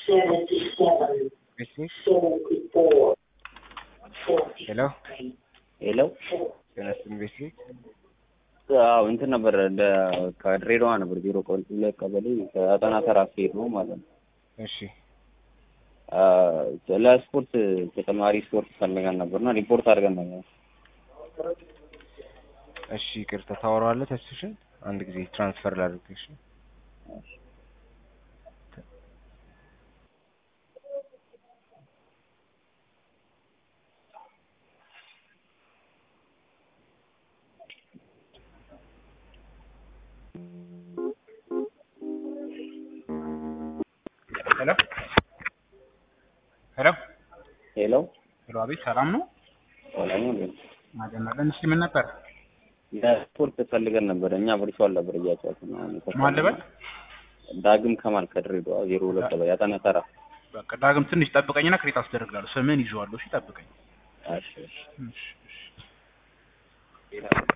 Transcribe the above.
ሄሎ ሄሎ ጤና ይስጥልኝ ቤተሰብ አዎ እንትን ነበር እንደ ከድሬዳዋ ነበር ዜሮ ቀበሌ ሁለት ቀበሌ ከአጠና ተራ ስሄድ ነው ማለት ነው። እሺ ለስፖርት ተጨማሪ ስፖርት ፈልገን ነበርና ሪፖርት አድርገን ነበር። እሺ ይቅርታ ታወራዋለህ ተስፍሽን አንድ ጊዜ ትራንስፈር ላድርግ እሺ ሄሎ ሄሎ ሄሎ ሄሎ፣ አቤት ሰላም ነው? ሰላም ነው። ማጀመለን እስኪ ምን ነበር? ለስፖርት ፈልገን ነበር እኛ ቨርቹዋል ነበር እያጫወትን ነው። ማን ልበል? ዳግም ከማል ከድሬዳዋ ዜሮ ሁለት ቀበሌ አጠና ተራ። በቃ ዳግም ትንሽ ጠብቀኝና ክሬት አስደርግላለሁ። ስምን ይዤዋለሁ። እሺ ጠብቀኝ። እሺ እሺ እሺ እሺ